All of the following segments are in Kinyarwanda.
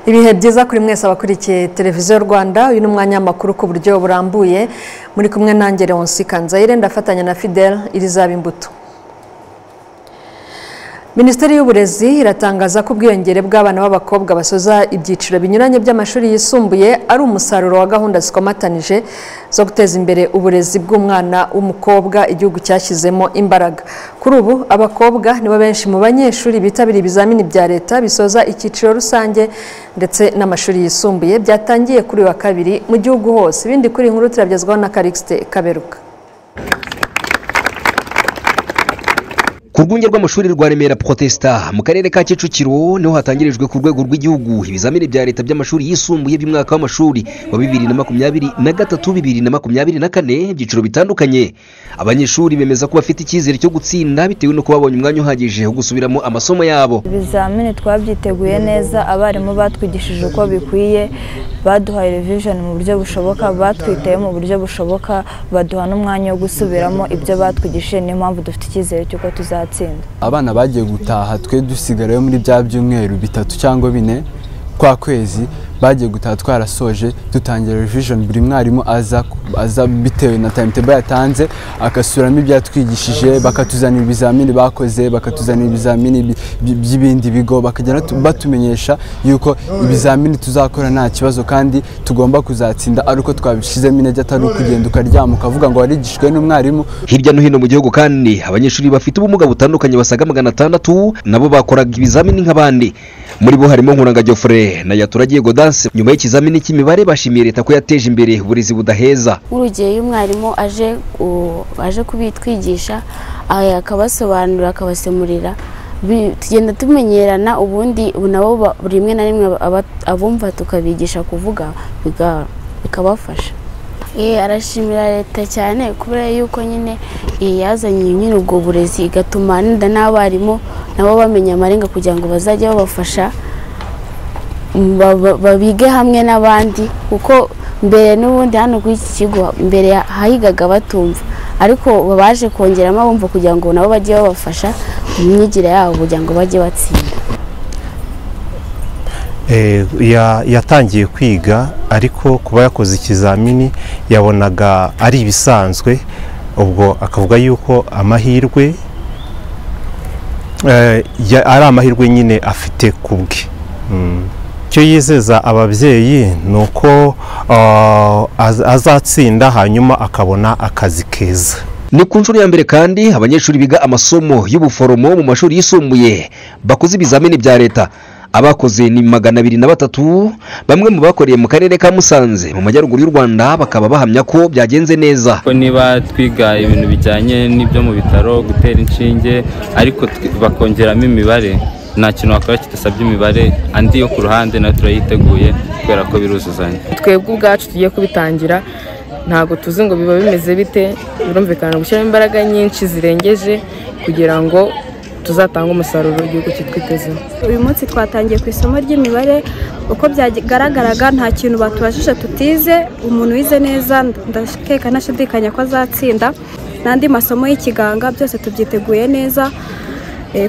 ibihe byiza kuri mwese abakurikiye televiziyo rwanda uyu ni umwanya w'amakuru ku buryo burambuye muri kumwe nange Leonce kanzayire ndafatanya na fidele irizaba imbuto minisiteri y'uburezi iratangaza ko ubwiyongere bw'abana b'abakobwa basoza ibyiciro binyuranye by'amashuri yisumbuye ari umusaruro wa gahunda zikomatanije zo guteza imbere uburezi bw'umwana w'umukobwa igihugu cyashyizemo imbaraga kuri ubu abakobwa nibo benshi mu banyeshuri bitabira ibizamini bya leta bisoza icyiciro rusange ndetse n'amashuri yisumbuye byatangiye kuri uyu wa kabiri mu gihugu hose ibindi kuri iyi nkuru turabyazwaho na karikisite kaberuka ku rwunge rw'amashuri rwa remera protesta mu karere ka kicukiro niho hatangirijwe ku rwego rw'igihugu ibizamini bya leta by'amashuri yisumbuye by'umwaka w'amashuri wa bibiri na makumyabiri na gatatu bibiri na makumyabiri na kane ibyiciro bitandukanye abanyeshuri bemeza ko bafite icyizere cyo gutsinda bitewe n'uko babonye umwanya uhagije wo gusubiramo amasomo yabo ibizamini twabyiteguye neza abarimu batwigishije uko bikwiye baduhaye revision mu buryo bushoboka batwitaye mu buryo bushoboka baduha n'umwanya wo gusubiramo ibyo batwigishije niyo mpamvu dufite icyizere cy'uko tuzatsinda abana bagiye gutaha twe dusigarayo muri bya byumweru bitatu cyangwa bine kwa kwezi bagiye gutaha twarasoje dutangira revision buri mwarimu aza aza bitewe na timetable yatanze akasubiramo ibyatwigishije bakatuzanira ibizamini bakoze bakatuzanira ibizamini by'ibindi bigo bakagenda batumenyesha yuko ibizamini tuzakora nta kibazo kandi tugomba kuzatsinda ari uko twabishyizemo intege atari ukugenda ukaryama ukavuga ngo warigishwe n'umwarimu hirya no hino mu gihugu kandi abanyeshuri bafite ubumuga butandukanye basaga magana atandatu nabo bakoraga ibizamini nk'abandi muri bo harimo nkuranga Geoffrey na yaturagiye Godan nyuma y'ikizamini cy'imibare bashimiye leta ko yateje imbere uburezi budaheza nk'urugero iyo umwarimu aje kubitwigisha akabasobanurira akabasemurira tugenda tumenyerana ubundi nabo buri rimwe na rimwe abumva tukabigisha kuvuga bikabafasha arashimira leta cyane kubera yuko nyine yazanye nyine ubwo burezi igatuma n'abarimu nabo bamenya amarenga kugira ngo bazajye babafasha babige hamwe n'abandi kuko mbere n'ubundi hano kuri iki kigo mbere hahigaga batumva ariko baje kongeramo abumva kugira ngo nabo bajye babafasha mu myigire yabo kugira ngo bajye batsinda yatangiye kwiga ariko kuba yakoze ikizamini yabonaga ari ibisanzwe ubwo akavuga yuko amahirwe ari amahirwe nyine afite ku bwe icyo yizeza ababyeyi ni uko azatsinda hanyuma akabona akazi keza ni ku nshuro ya mbere kandi abanyeshuri biga amasomo y'ubuforomo mu mashuri yisumbuye bakoze ibizamini bya leta abakoze ni magana abiri na batatu bamwe mu bakoreye mu karere ka musanze mu majyaruguru y'u rwanda bakaba bahamya ko byagenze neza ko niba twiga ibintu bijyanye n'ibyo mu bitaro gutera inshinge ariko bakongeramo imibare nta kintu wakora kidasabye imibare andi yo ku ruhande nayo turayiteguye kubera ko biruzuzanya twebwe ubwacu tugiye kubitangira ntabwo tuzi ngo biba bimeze bite birumvikana gushyiramo imbaraga nyinshi zirengeje kugira ngo tuzatanga umusaruro w'igihugu kitwitezemo uyu munsi twatangiye ku isomo ry'imibare uko byagaragaraga nta kintu batubajije tutize umuntu wize neza ndakeka nashidikanya ko azatsinda n'andi masomo y'ikiganga byose tubyiteguye neza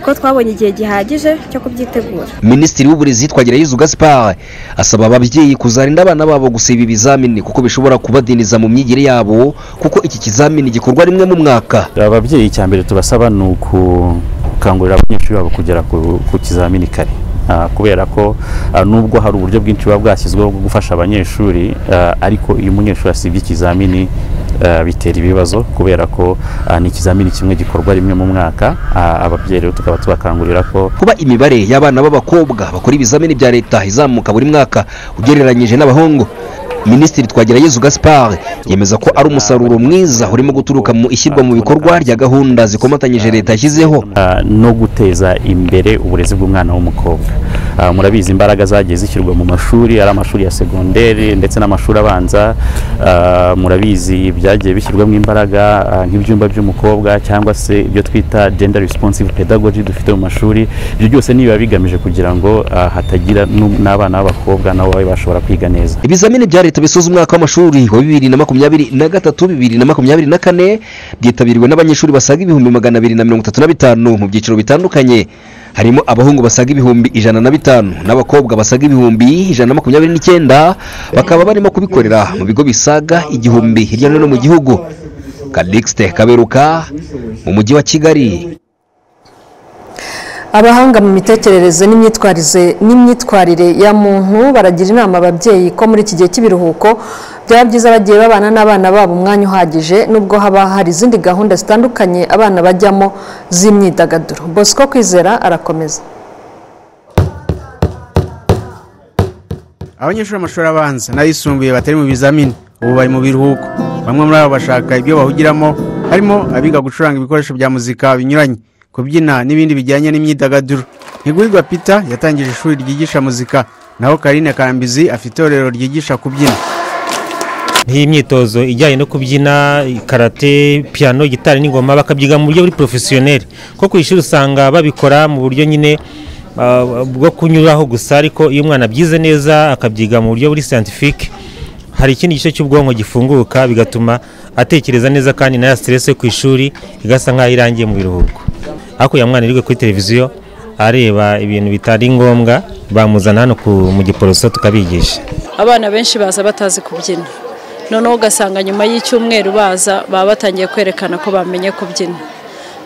ko twabonye igihe gihagije cyo kubyitegura minisitiri w'uburezi twagirayezu gaspard asaba ababyeyi kuzarinda abana babo gusiba ibizamini kuko bishobora kubadiniza mu myigire yabo kuko iki kizamini gikorwa rimwe mu mwaka ababyeyi icya mbere tubasaba ni ukukangurira abanyeshuri babo kugera ku kizamini kare kubera ko nubwo hari uburyo bwinshi buba bwashyizweho bwo gufasha abanyeshuri ariko iyo umunyeshuri asibye ikizamini bitera ibibazo kubera ko ni ikizamini kimwe gikorwa rimwe mu mwaka ababyeyi rero tukaba tubakangurira ko kuba imibare y'abana b'abakobwa bakora ibizamini bya leta izamuka buri mwaka ugereranyije n'abahungu minisitiri twagirayezu gaspard yemeza ko ari umusaruro mwiza urimo guturuka mu ishyirwa mu bikorwa rya gahunda zikomatanyije leta yashyizeho no guteza imbere uburezi bw'umwana w'umukobwa murabizi imbaraga zagiye zishyirwa mu mashuri ari amashuri ya segonderi ndetse n'amashuri abanza murabizi byagiye bishyirwamo imbaraga nk'ibyumba by'umukobwa cyangwa se ibyo twita gender responsive pedagogy dufite mu mashuri ibyo byose nibiba bigamije kugira ngo hatagira n'abana b'abakobwa nabo babe bashobora kwiga neza ibizamini bya leta leta bisoza umwaka w'amashuri wa bibiri na makumyabiri na gatatu bibiri na makumyabiri na kane byitabiriwe n'abanyeshuri basaga ibihumbi magana abiri na mirongo itatu na bitanu mu byiciro bitandukanye harimo abahungu basaga ibihumbi ijana na bitanu n'abakobwa basaga ibihumbi ijana na makumyabiri n'icyenda bakaba barimo kubikorera mu bigo bisaga igihumbi hirya no hino mu gihugu kadixite kaberuka mu mujyi wa kigali abahanga mu mitekerereze n'imyitwarize n'imyitwarire ya muntu baragira inama ababyeyi ko muri iki gihe cy'ibiruhuko byaba byiza bagiye babana n'abana babo umwanya uhagije nubwo haba hari izindi gahunda zitandukanye abana bajyamo z'imyidagaduro bosco kwizera arakomeza abanyeshuri b'amashuri abanza n'ayisumbuye batari mu bizamini ubu bari mu biruhuko bamwe muri abo bashaka ibyo bahugiramo harimo abiga gucuranga ibikoresho bya muzika binyuranye kubyina n'ibindi bijyanye n'imyidagaduro ntigurirwa pita yatangije ishuri ryigisha muzika naho karine kambizi afite itorero ryigisha kubyina nk'iyi myitozo ijyanye no kubyina karate piyano gitari n'ingoma bakabyiga mu buryo buri porofesiyoneri ko ku ishuri usanga babikora mu buryo nyine ah, bwo kunyuraho gusa ariko iyo umwana abyize neza akabyiga mu buryo buri siyantifike hari ikindi gice cy'ubwonko gifunguka bigatuma atekereza neza kandi na ya siteresi yo ku ishuri igasa nk'aho irangiye mu biruhuko hakurya mwana iri kuri televiziyo areba ibintu bitari ngombwa bamuzana hano ku- mu giporoso tukabigisha abana benshi baza batazi kubyina noneho ugasanga nyuma y'icyumweru baza baba batangiye kwerekana ko bamenye kubyina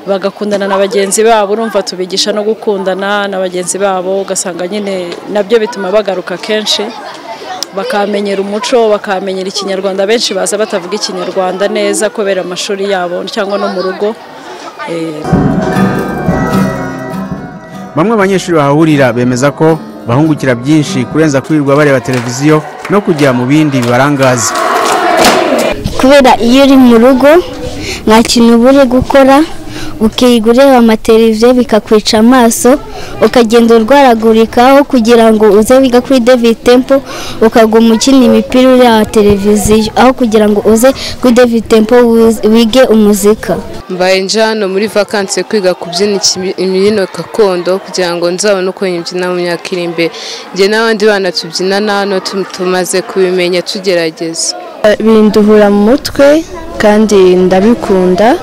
bagakundana na bagenzi babo urumva tubigisha no gukundana na bagenzi babo ugasanga nyine nabyo bituma bagaruka kenshi bakamenyera umuco bakamenyera ikinyarwanda benshi baza batavuga ikinyarwanda neza kubera amashuri yabo cyangwa no mu rugo Eh, bamwe banyeshuri bahahurira bemeza ko bahungukira byinshi kurenza kwirirwa bareba televiziyo no kujya mu bindi bibarangaza kubera iyo uri mu rugo nta kintu uba uri gukora ukiga ureba amateleviziyo bikakwica amaso ukagenda urwaragurikaho kugira ngo uze wiga kuri david tempo ukaguma ukina imipira ureba televiziyo aho kugira ngo uze kuri david tempo wiz- wige umuzika mbaye nje hano muri vakansi yo kwiga kubyina iki- imbyino gakondo kugira ngo nzabone uko mbyina mu myaka iri imbere njye n'abandi bana tubyinana hano tu- tumaze kubimenya tugerageza binduhura mu mutwe kandi ndabikunda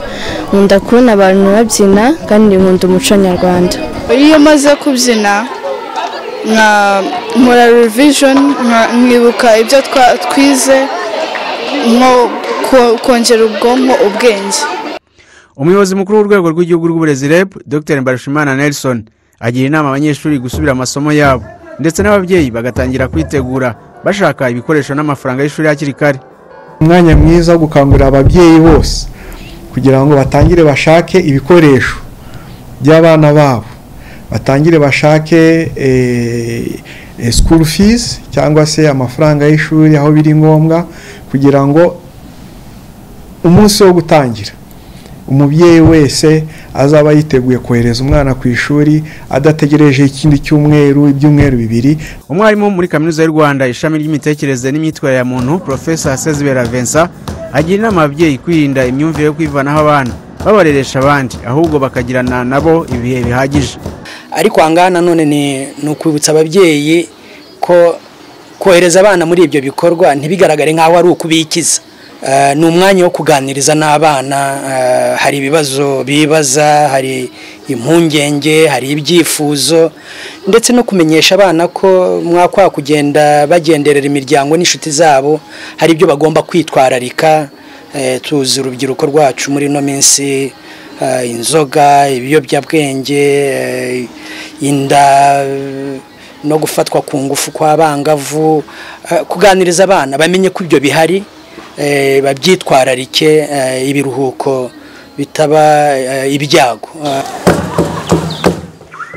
nkunda kubona abantu babyina kandi nkunda umuco nyarwanda iyo maze kubyina nka nkora revision nka- nkibuka ibyo twa- twize nko ko- kongera ubwonko ubwenge umuyobozi mukuru w'urwego rw'igihugu rw'uburezi reb dr mbarushimana nelson agira inama abanyeshuri gusubira amasomo yabo ndetse n'ababyeyi bagatangira kwitegura bashaka ibikoresho n'amafaranga y'ishuri hakiri kare umwanya mwiza wo gukangurira ababyeyi bose kugira ngo batangire bashake ibikoresho by'abana babo batangire bashake school fees cyangwa se amafaranga y'ishuri aho biri ngombwa kugira ngo umunsi wo gutangira umubyeyi wese azaba yiteguye kohereza umwana ku ishuri adategereje ikindi cyumweru ibyumweru bibiri umwarimu muri kaminuza y'u rwanda ishami ry'imitekerereze n'imyitwarire ya muntu profesa sezibera vincent agira inama ababyeyi kwirinda imyumvire yo kwivanaho abana babareresha abandi ahubwo bakagirana nabo ibihe bihagije ariko ahangaha nanone ni ni ukwibutsa ababyeyi ko kohereza abana muri ibyo bikorwa ntibigaragare nk'aho ari ukubikiza Eh, ni umwanya wo kuganiriza n'abana eh, hari ibibazo bibaza hari impungenge hari ibyifuzo ndetse no kumenyesha abana ko mwakwa kugenda bagenderera imiryango n'inshuti zabo hari ibyo bagomba kwitwararika Eh, tuzi urubyiruko rwacu muri ino minsi eh, inzoga ibiyobyabwenge eh, inda eh, no gufatwa ku ngufu kw'abangavu eh, kuganiriza abana bamenye ko ibyo bihari eh, babyitwararike eh, ibiruhuko bitaba eh, ibyago Eh,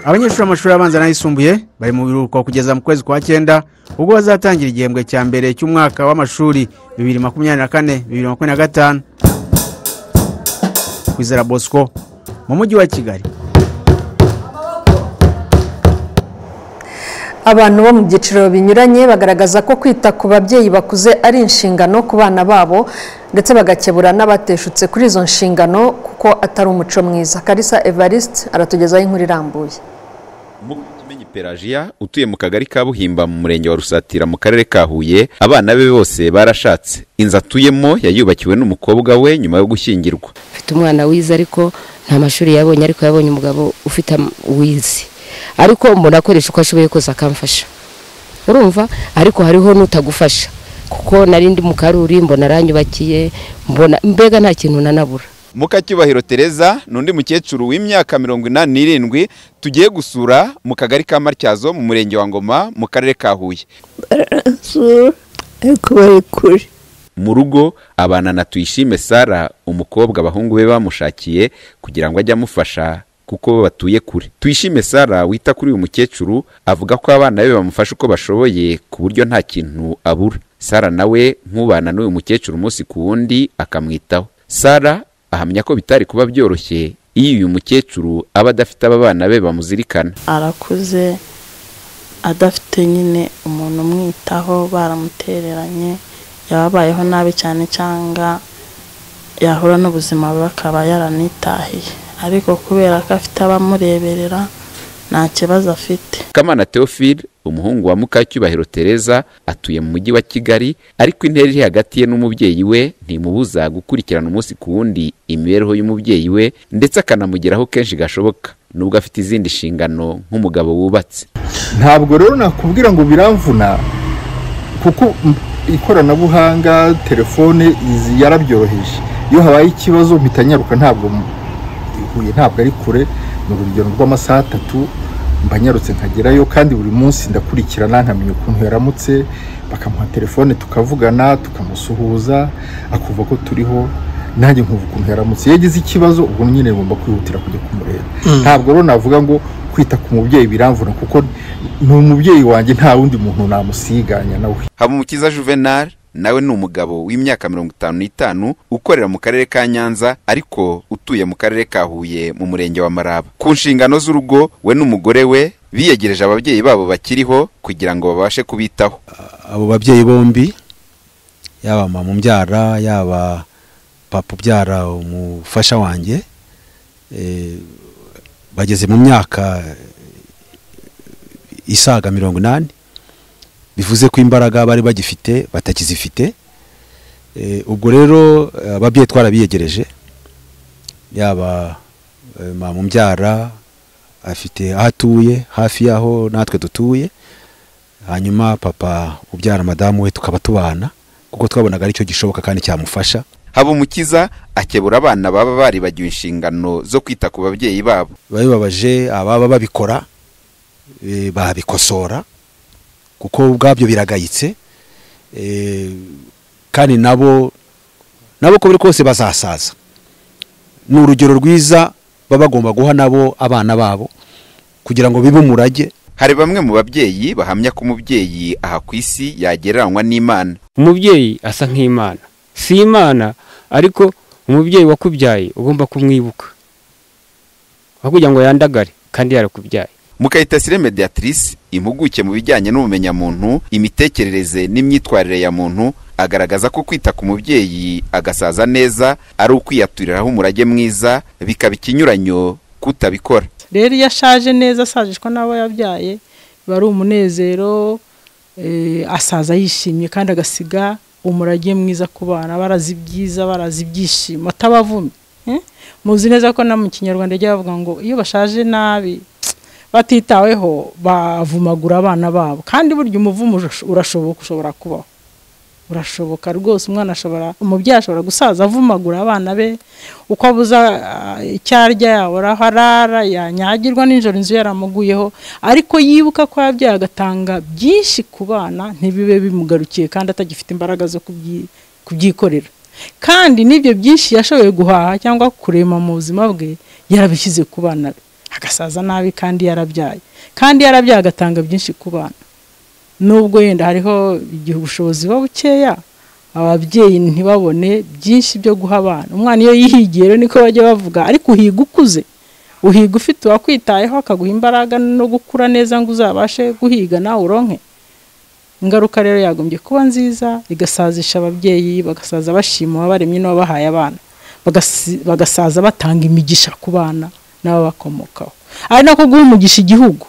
abanyeshuri b'amashuri abanza n'ayisumbuye bari mu biruhuko kugeza mu kwezi kwa cyenda ubwo bazatangira igihembwe cya mbere cy'umwaka w'amashuri bibiri makumyabiri na kane bibiri makumyabiri na gatanu kwizera bosco mu mujyi wa kigali Abantu bo mu byiciro binyuranye bagaragaza ko kwita ku babyeyi bakuze ari inshingano ku bana babo ndetse bagakebura n'abateshutse kuri izo nshingano kuko atari umuco mwiza karisa evariste aratugezaho inkuru irambuye pelagia utuye mu kagari ka buhimba mu murenge wa rusatira mu karere ka huye abana be bose barashatse inzu atuyemo yayubakiwe n'umukobwa we nyuma yo gushyingirwa afite umwana wize ariko nta mashuri yabonye ariko yabonye umugabo ufite am- wize ariko umuntu akoresha uko ashoboye kose akamfasha urumva ariko hariho n'utagufasha kuko nari ndi mu karuri mbona aranyubakiye mbona mbega nta kintu nanabura mukacyubahiro tereza ni undi mukecuru w'imyaka mirongo inani n'irindwi tugiye gusura mu kagari ka matyazo mu murenge wa ngoma mu karere ka huye barasura ariko bari kure mu rugo abana na tuyishime sara umukobwa abahungu be bamushakiye kugira ngo ajye amufasha kuko batuye kure tuyishime sara wita kuri uyu mukecuru avuga ko abana be bamufasha uko bashoboye ku buryo nta kintu abura sara nawe nk'ubana n'uyu mukecuru umunsi ku wundi akamwitaho sara ahamya ko bitari kuba byoroshye iyo uyu mukecuru aba adafite aba bana be bamuzirikana arakuze adafite nyine umuntu umwitaho baramutereranye yababayeho nabi cyane cyangwa yahura n'ubuzima bubi akaba yaranitahiye ariko kubera ko afite abamureberera nta kibazo afite kamana theophile umuhungu wa mukacyubahiro tereza atuye mu mujyi wa kigali ariko intera iri hagati ye n'umubyeyi we ntimubuza gukurikirana umunsi ku wundi imibereho y'umubyeyi we ndetse akanamugeraho kenshi gashoboka nubwo afite izindi nshingano nk'umugabo wubatse ntabwo rero nakubwira ngo biramvuna kuko ikoranabuhanga telefone izi yarabyoroheje iyo habaye ikibazo mpita nyaruka ntabwo huye ntabwo ari kure ni urugero rw'amasaha atatu mbanyarutse nkagerayo kandi buri munsi ndakurikirana nkamenya ukuntu yaramutse bakamuha telefone tukavugana tukamusuhuza akumva ko turiho nanjye nkumva ukuntu yaramutse iyo agize ikibazo ubwo nyine ngomba kwihutira kujya kumureba ntabwo rero navuga ngo kwita ku mubyeyi biramvura kuko ni umubyeyi wanjye nta wundi muntu namusiganya nawe habumukiza juvenal nawe ni umugabo w'imyaka mirongo itanu n'itanu ukorera mu karere ka nyanza ariko utuye mu karere ka huye mu murenge wa maraba ku nshingano z'urugo we n'umugore we biyegereje ababyeyi babo bakiriho kugira ngo babashe kubitaho abo babyeyi bombi yaba mama umbyara yaba papa ubyara umufasha wanjye bageze mu myaka isaga mirongo inani bivuze ko imbaraga bari bagifite batakizifite ubwo rero ababyeyi twarabiyegereje yaba mama umbyara afite aho atuye hafi y'aho natwe dutuye hanyuma papa ubyara madamu we tukaba tubana kuko twabonaga aricyo gishoboka kandi cyamufasha habumukiza akebura abana baba baribagiwe inshingano zo kwita ku babyeyi babo babibabaje ababa babikora eh, babikosora kuko ubwabyo biragayitse eh, kandi nabo nabo ko biri kose bazasaza ni urugero rwiza baba bagomba guha nabo abana babo kugira ngo bibe umurage hari bamwe mu babyeyi bahamya ko umubyeyi aha ku isi yagereranywa n'imana umubyeyi asa nk'imana si imana ariko umubyeyi wakubyaye ugomba kumwibuka aho kugira ngo yandagare kandi yarakubyaye mukayitasiye mediatrice impuguke mu bijyanye n'ubumenyamuntu imitekerereze n'imyitwarire ya muntu agaragaza ko kwita ku mubyeyi agasaza neza ari ukwiyaturiraho umurage mwiza bikaba ikinyuranyo kutabikora rero iyo ashaje neza asajishwa n'abo yabyaye biba ari umunezero asaza yishimye kandi agasiga umurage mwiza ku bana barazi ibyiza barazi ibyishimo atabavumye muzi neza ko na mu kinyarwanda ajya bavuga ngo iyo bashaje nabi batitaweho bavumagura abana babo kandi burya umuvumo urashoboka ushobora kubaho urashoboka rwose umwana ashobora umubyeyi ashobora gusaza avumagura abana be uko abuza icyo arya yabura aho arara yanyagirwa nijoro inzu yaramuguyeho ariko yibuka ko yabyaye agatanga byinshi ku bana ntibibe bimugarukiye kandi atagifite imbaraga zo kubyikorera kandi n'ibyo byinshi yashoboye guhaha cyangwa kurema mu buzima bwe yarabishyize ku bana be agasaza nabi kandi yarabyaye kandi yarabyaye agatanga byinshi ku bana nubwo yenda hariho igihe ubushobozi buba bukeya ababyeyi ntibabone byinshi byo guha abana umwana iyo yihigiye niko bajya bavuga ariko uhiga ukuze uhiga ufite uwakwitayeho akaguha imbaraga no gukura neza ngo uzabashe guhiga nawe uronke ingaruka rero yagombye kuba nziza igasazisha ababyeyi bagasaza bashima uwabaremye n'uwabahaye abana bagasaza batanga imigisha ku bana n'ababakomokaho ari nako guha umugisha igihugu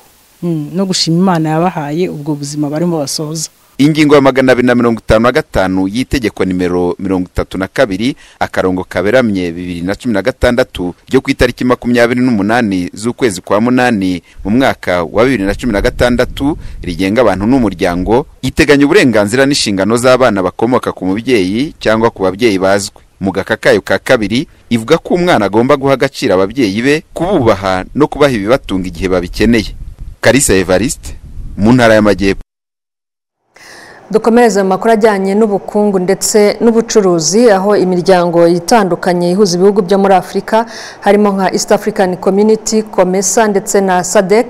no gushima imana yabahaye ubwo buzima barimo basoza ingingo ya magana abiri na mirongo itanu na gatanu y'itegeko nimero mirongo itatu na kabiri akarongo kaberamye bibiri na cumi na gatandatu ryo ku itariki makumyabiri n'umunani z'ukwezi kwa munani mu mwaka wa bibiri na cumi na gatandatu rigenga abantu n'umuryango iteganya uburenganzira n'inshingano z'abana bakomoka ku mubyeyi cyangwa ku babyeyi bazwi mu gaka kayo ka kabiri ivuga ko umwana agomba guha agaciro ababyeyi be kububaha no kubaha ibibatunga igihe babikeneye karisa evariste mu ntara y'amajyepfo dukomereze mu makuru ajyanye n'ubukungu ndetse n'ubucuruzi aho imiryango itandukanye ihuza ibihugu byo muri afurika harimo nka east african community comesa ndetse na sadec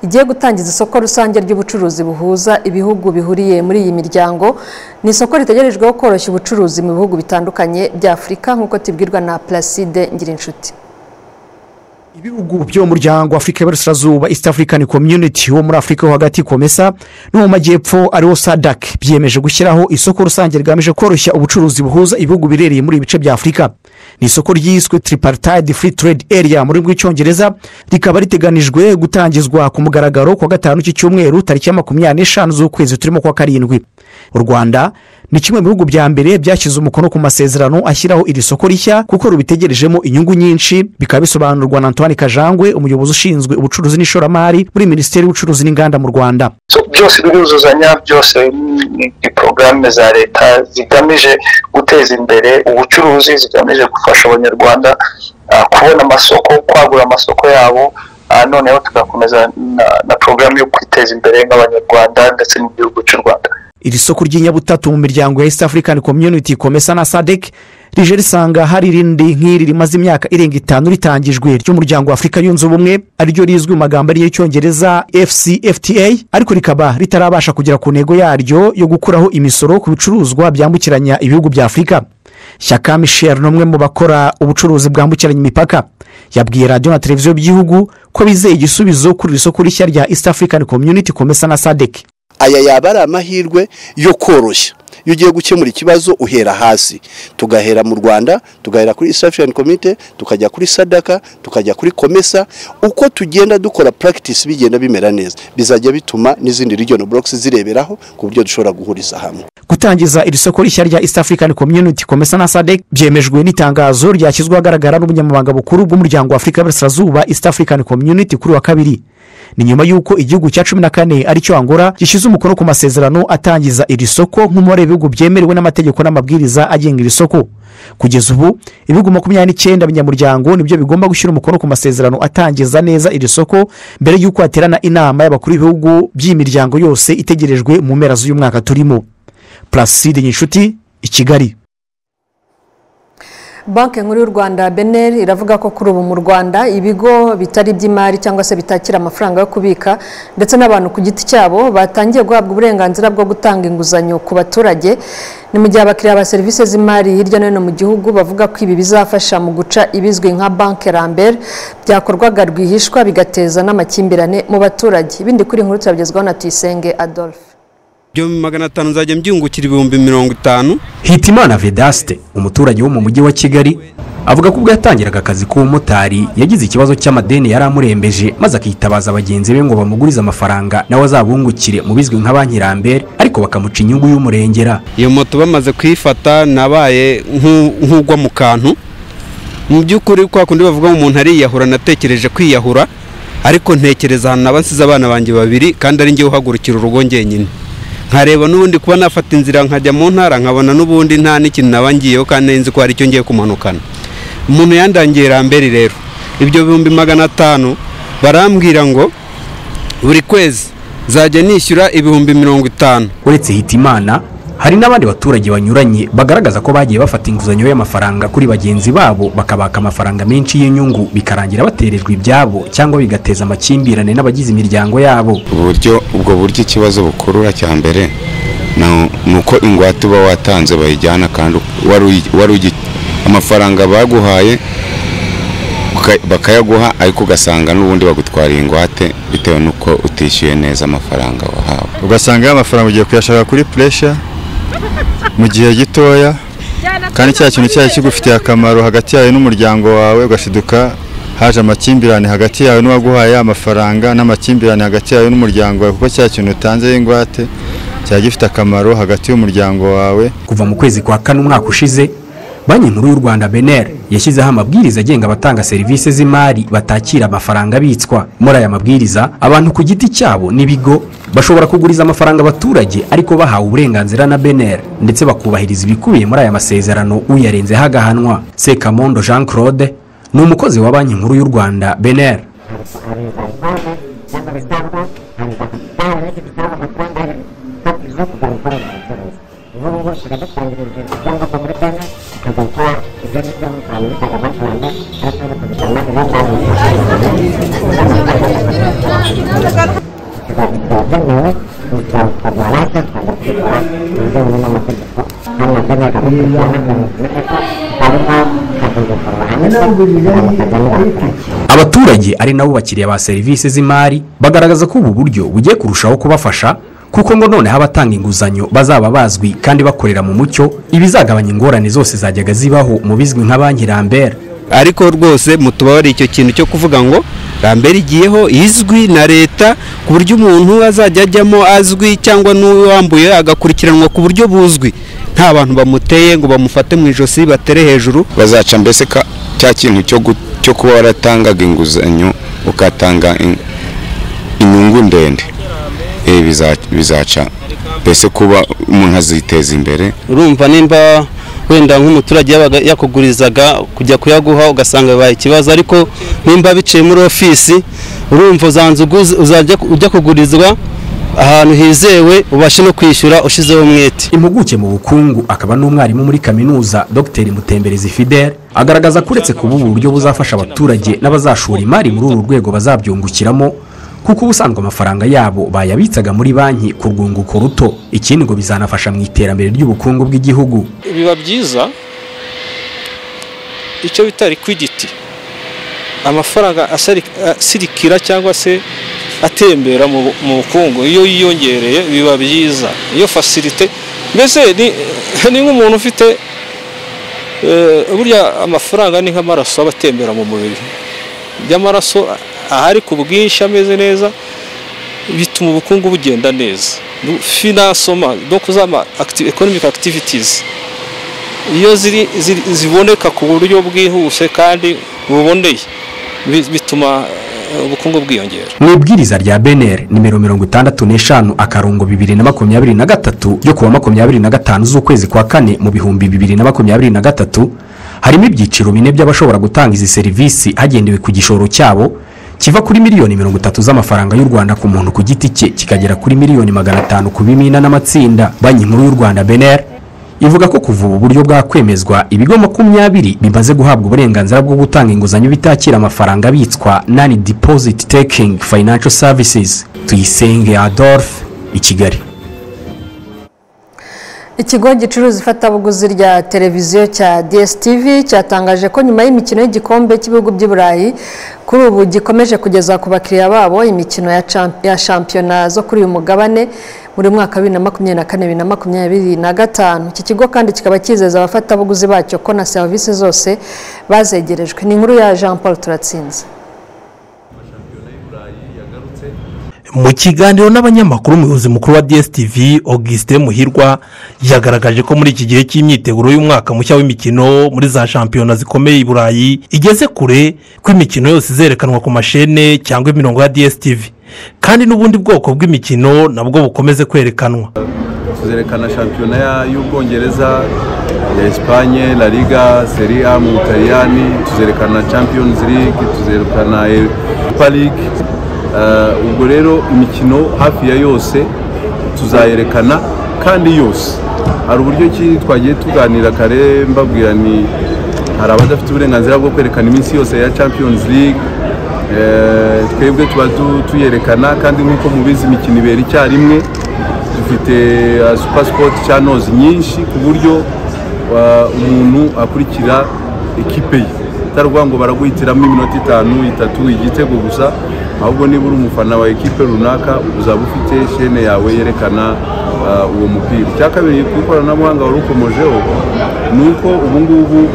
igiye gutangiza isoko rusange ry'ubucuruzi buhuza ibihugu bihuriye muri iyi miryango ni isoko ritegerejweho koroshya ubucuruzi mu bihugu bitandukanye bya afurika nk'uko tubwirwa na placide ngirinshuti ibihugu byo mu muryango afurika y'uburasirazuba east african community wo muri afurika yo hagati komesa no mu majyepfo ariwo sadak byiyemeje gushyiraho isoko rusange rigamije koroshya ubucuruzi buhuza ibihugu birereye muri ibi bice bya afurika ni isoko ryiswe tripartide free trade area mu rurimi rw'icyongereza rikaba riteganijwe gutangizwa ku mugaragaro ku wa gatanu cy'icyumweru tariki ya makumyabiri n'eshanu z'ukwezi turimo kwa karindwi u rwanda ni kimwe mu bihugu bya mbere byashyize umukono ku masezerano ashyiraho iri soko rishya kuko rubitegerejemo inyungu nyinshi bikaba bisobanurwa na antoine kajangwe umuyobozi ushinzwe ubucuruzi n'ishoramari muri minisiteri y'ubucuruzi n'inganda mu rwanda isoko byose biruzuzanya byose ni porogaramu za leta zigamije guteza imbere ubucuruzi zigamije gufasha abanyarwanda uh, kubona amasoko kwagura amasoko yabo uh, noneho tugakomeza na, na porogaramu yo kwiteza imbere nk'abanyarwanda ndetse n'igihugu cy'u rwanda iri soko ry'inyabutatu mu miryango ya east african community komesa na sadec rije risanga hari irindi nk'iri rimaze imyaka irenga itanu ritangijwe ry'umuryango wa afurika yunze ubumwe ariryo rizwi mu magambo y'icyongereza fcfta ariko rikaba ritarabasha kugera ku ntego yaryo yo gukuraho imisoro ku bicuruzwa byambukiranya ibihugu bya afurika shyaka michel ni umwe mu bakora ubucuruzi bwambukiranya imipaka yabwiye radiyo na televiziyo by'igihugu ko bizeye igisubizo kuri iri soko rishya rya east african community komesa na sadec aya yaba ari amahirwe yo koroshya iyo ugiye gukemura ikibazo uhera hasi tugahera mu rwanda tugahera kuri isafirani komite tukajya kuri sadaka tukajya kuri komesa uko tugenda dukora puragitisi bigenda bimera neza bizajya bituma n'izindi regional burokisi zireberaho ku buryo dushobora guhuriza hamwe gutangiza iri soko rishya rya east african community komesa na sadec byemejwe n'itangazo ryashyizweho ahagaragara n'ubunyamabanga bukuru bw'umuryango wa afurika y'uburasirazuba east african community kuri wa kabiri ni nyuma y'uko igihugu cya cumi na kane aricyo angora gishyize umukono ku masezerano atangiza iri soko nk'umubare w'ibihugu byemerewe n'amategeko n'amabwiriza agenga iri soko kugeza ubu ibihugu makumyabiri n'icyenda binyamuryango nibyo bigomba gushyira umukono ku masezerano atangiza neza iri soko mbere y'uko haterana inama y'abakuru b'ibihugu by'imiryango yose itegerejwe mu mpera z'uyu mwaka turimo placide nyinshuti i kigali banki nkuru y'u rwanda beneri iravuga ko kuri ubu mu rwanda ibigo bitari iby'imari cyangwa se bitakira amafaranga yo kubika ndetse n'abantu ku giti cyabo batangiye guhabwa uburenganzira bwo gutanga inguzanyo ku baturage ni mu gihe abakiriya ba serivisi z'imari hirya no hino mu gihugu bavuga ko ibi bizafasha mu guca ibizwi nka banki rambere byakorwaga rwihishwa bigateza n'amakimbirane mu baturage ibindi kuri nkuru turabigezwaho na tuyisenge adolphe byo magana atanu nzajya mbyungukira ibihumbi mirongo itanu hitimana vedaste umuturage wo mu mujyi wa kigali avuga ko ubwo yatangiraga akazi k'ubumotari yagize ikibazo cy'amadeni yari amurembeje maze akitabaza bagenzi be ngo bamugurize amafaranga nawe azabungukire mu bizwi nka banki rambere ariko bakamuca inyungu y'umurengera iyo moto bamaze kuyifata nabaye nk'ugwa mu kantu mu by'ukuri kwa kundi bavuga ngo umuntu ariyahura natekereje kwiyahura ariko ntekereza ahantu naba nsize abana banjye babiri kandi ari njye uhagurukira urugo ngenyine nkareba n'ubundi kuba nafata inzira nkajya mu ntara nkabona n'ubundi nta n'ikintu naba ngiyeho kandi nzi ko hari icyo ngiye kumanukana umuntu yandangiye rambere rero ibyo bihumbi magana atanu barambwira ngo buri kwezi nzajya nishyura ibihumbi mirongo itanu uretse hitimana hari n'abandi baturage banyuranye bagaragaza ko bagiye bafata inguzanyo y'amafaranga kuri bagenzi babo bakabaka amafaranga menshi y'inyungu bikarangira baterejwe ibyabo cyangwa bigateza amakimbirane n'abagize imiryango yabo uburyo ubwo buryo ikibazo bukurura cya mbere ni uko ingwate uba watanze bayijyana kandi amafaranga baguhaye bakayaguha ariko ugasanga n'ubundi bagutwariye ingwate bitewe n'uko utishyuye neza amafaranga wahawe ugasanga amafaranga ugiye kuyashaka kuri puresha mu gihe gitoya kandi cya kintu cyari kigufitiye akamaro hagati yawe n'umuryango wawe ugashiduka haje amakimbirane hagati yawe n'uwaguhaye amafaranga n'amakimbirane hagati yawe n'umuryango wawe kuko cya kintu utanze y'ingwate cyaba gifite akamaro hagati y'umuryango wawe kuva mu kwezi kwa kane umwaka ushize banki nkuru y'u rwanda beneri yashyizeho amabwiriza agenga abatanga serivisi z'imari batakira amafaranga abitswa muri aya mabwiriza abantu ku giti cyabo n'ibigo bashobora kuguriza amafaranga abaturage ariko bahawe uburenganzira na beneri ndetse bakubahiriza ibikubiye muri aya masezerano uyarenzeho agahanwa sekamondo jean claude ni umukozi wa banki nkuru y'u rwanda beneri abaturage ari nabo bakiriya ba serivisi z'imari bagaragaza ko ubu buryo bugiye kurushaho kubafasha kuko ngo noneho abatanga inguzanyo bazaba bazwi kandi bakorera mu mucyo ibizagabanya ingorane zose zajyaga zibaho mu bizwi nka banki rambera ariko rwose mutubabare icyo kintu cyo kuvuga ngo rambera igiyeho izwi na leta ku buryo umuntu azajya ajyamo azwi cyangwa n'uwambuye agakurikiranwa ku buryo buzwi nta bantu bamuteye ngo bamufate mu ijosi batere hejuru bazaca mbese ka cya kintu cyo gu- cyo kuba waratangaga inguzanyo ukatanga in- inyungu ndende Eh, biza- bizaca mbese kuba umuntu aziteza imbere urumva nimba wenda nk'umuturage yabaga yakugurizaga kujya kuyaguha ugasanga bibaye ikibazo ariko nimba biciye muri ofisi urumva uzanze uguze- uzajya ujya kugurizwa ahantu hizewe ubashe no kwishyura ushyizeho umwete impuguke mu bukungu akaba n'umwarimu muri kaminuza dr mutemberezi fidel agaragaza ko uretse kuba ubu buryo buzafasha abaturage n'abazashora imari muri uru rwego bazabyungukiramo kuko ubusanzwe amafaranga yabo bayabitsaga muri banki ku rwunguko ruto ikindi ngo bizanafasha mu iterambere ry'ubukungu bw'igihugu biba byiza icyo bita liquidity amafaranga asari- asirikira cyangwa se atembera mu mu bukungu iyo yiyongereye biba byiza iyo facilite mbese ni ni nk'umuntu ufite eh, burya amafaranga ni nk'amaraso aba atembera mu mubiri iyo amaraso ahari ku bwinshi ameze neza bituma ubukungu bugenda neza Du- finasoma donc zama acti- economic activities iyo ziri, ziri, ziboneka ku buryo bwihuse kandi buboneye bi- bituma eh, ubukungu bwiyongera mu ibwiriza rya beneri nimero mirongo itandatu n'eshanu akarongo bibiri na makumyabiri na gatatu ryo kuwa makumyabiri na gatanu z'ukwezi kwa kane mu bihumbi bibiri na makumyabiri na gatatu harimo ibyiciro bine by'abashobora gutanga izi serivisi hagendewe ku gishoro cyabo kiva kuri miliyoni mirongo itatu z'amafaranga y'u rwanda ku muntu ku giti cye kikagera kuri miliyoni magana atanu ku bimina n'amatsinda banki nkuru y'u rwanda beneri ivuga ko kuva ubu buryo bwakwemezwa ibigo makumyabiri bimaze guhabwa uburenganzira bwo gutanga inguzanyo bitakira amafaranga abitswa nani deposit taking financial services tuyisenge adolphe i kigali Ikigo gicuruza ifatabuguzi rya televiziyo cya DSTV cyatangaje ko nyuma y'imikino y'igikombe cy'ibihugu by'i Burayi kuri ubu gikomeje kugeza ku bakiriya babo imikino ya champ- ya shampiyona zo kuri uyu mugabane muri mwaka wa bibiri na makumyabiri na kane bibiri na makumyabiri na gatanu iki kigo kandi kikaba cyizeza abafatabuguzi bacyo ko na serivisi zose bazegerejwe ni inkuru ya Jean Paul Turatsinze mu kiganiro n'abanyamakuru umuyobozi mukuru wa dstv augustin muhirwa yagaragaje ko muri iki gihe cy'imyiteguro y'umwaka mushya w'imikino muri za shampiyona zikomeye i burayi igeze kure ko imikino yose izerekanwa ku mashene cyangwa imirongo ya dstv kandi n'ubundi bwoko bw'imikino nabwo bukomeze kwerekanwa tuzerekana shampiyona ya- y'ubwongereza ya esipanye la liga seri a mu butaliyani tuzerekana champions league tuzerekana europa league Eh, ubwo rero imikino hafi ya yose tuzayerekana kandi yose hari uburyo ki twagiye tuganira kare mbabwira ni hari abadafite uburenganzira bwo kwerekana iminsi yose ya champions league Eh, twebwe tuba tu- tuyerekana kandi nk'uko mubizi imikino ibera icyarimwe dufite uh, super sport channels nyinshi ku buryo uh, umuntu akurikira ekipe ye utaruvuga ngo baraguhitiramo iminota itanu itatu igitego gusa ahubwo niba uri umufana wa ekipe runaka uzaba ufite shene yawe yerekana uh, uwo mupira icya kabiri ku ikoranabuhanga wari ukomojeho ni uko ubu ngubu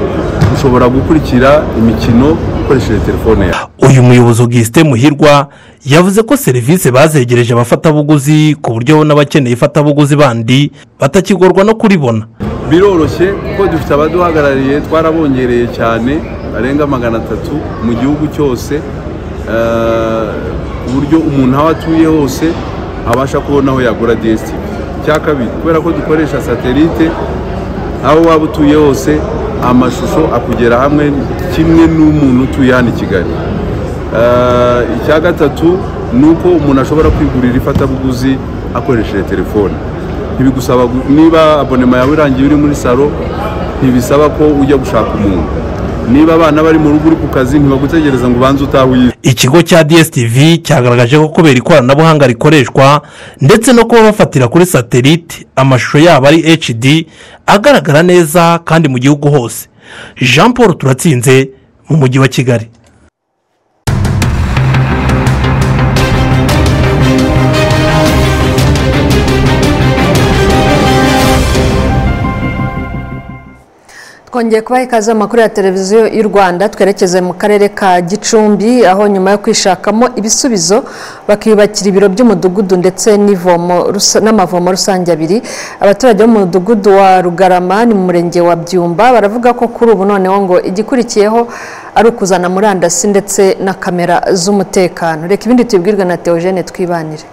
ushobora gukurikira imikino ukoresheje telefone yawe uyu muyobozi Augustin Muhirwa yavuze ko serivisi bazegereje abafatabuguzi ku buryo n'abakeneye ifatabuguzi bandi batakigorwa no kuribona biroroshye kuko dufite abaduhagarariye twarabongereye cyane barenga magana atatu mu gihugu cyose eh, ku buryo umuntu aho atuye hose abasha kubona aho yagura DSTV icya kabiri kubera ko dukoresha satelite aho waba utuye hose amashusho akugera hamwe kimwe n'umuntu utuye hano i kigali Eh, icya gatatu ni uko umuntu ashobora kwigurira ifatabuguzi akoresheje telefone ntibigusaba gu- niba abonema yawe irangiye uri muri salo ntibisaba ko ujya gushaka umuntu niba abana bari mu rugo uri ku kazi ntibagutegereza ngo ubanze utahe uyize ikigo cya DSTV cyagaragaje ko kubera ikoranabuhanga rikoreshwa ndetse no kuba bafatira kuri satelite amashusho yabo ari HD agaragara neza kandi mu gihugu hose Jean Paul turatsinze mu mujyi wa Kigali twongeye kubaha ikaze mu makuru ya televiziyo y'u rwanda twerekeze mu karere ka gicumbi aho nyuma yo kwishakamo ibisubizo bakiyubakira ibiro by'umudugudu ndetse n'ivomo rusa- n'amavomo rusange abiri abaturage bo mu mudugudu wa rugarama ni mu murenge wa byumba baravuga ko kuri ubu noneho ngo igikurikiyeho ari ukuzana murandasi ndetse na kamera z'umutekano reka ibindi tubibwirwe na teogene twibanire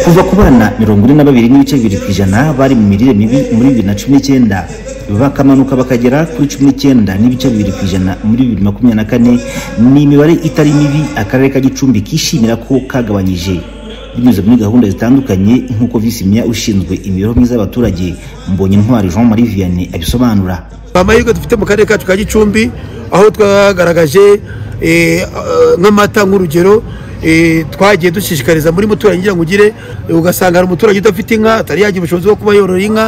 kuva ku bana mirongo ine na babiri n'ibice bibiri ku ijana bari mu mirire mibi muri bibiri na cumi n'icyenda bakamanuka bakagera kuri cumi n'icyenda n'ibice bibiri ku ijana muri bibiri na makumyabiri na kane ni imibare itari mibi akarere ka gicumbi kishimira ko kagabanyije binyuze muri gahunda zitandukanye nk'uko visi meya ushinzwe imibereho myiza y'abaturage mbonye intwari jean marie vianney abisobanura amahirwe dufite mu karere kacu ka gicumbi aho twagaragaje eh, ah, nk'amata nk'urugero eh, twagiye dushishikariza muri muturanyi ngira ngo ugire eh, ugasanga hari umuturage udafite inka atari yagira ubushobozi bwo kuba yorora inka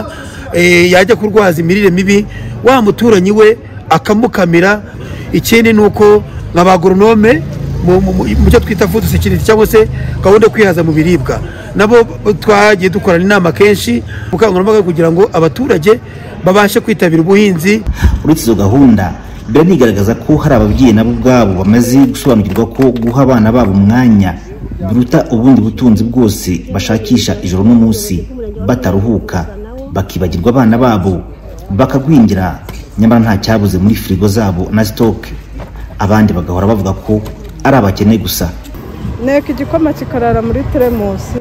eh, yajya kurwaza imirire mibi wa muturanyi we akamukamira ikindi ni uko nka ba goronome mu- mu mu- mu cyo twita food security cyangwa se gahunda yo kwihaza mu biribwa nabo twagiye dukorana inama kenshi ubukangurambaga kugira ngo abaturage babashe kwitabira ubuhinzi uretse izo gahunda mbere nigaragaza ko hari ababyeyi nabo ubwabo bamaze gusobanukirwa ko guha abana babo umwanya biruta ubundi butunzi bwose bashakisha ijoro n'umunsi bataruhuka bakibagirwa abana babo bakagwingira nyamara nta cyabuze muri firigo zabo na sitoke abandi bagahora bavuga ko ari abakene gusa nteko igikoma kikarara muri teremusi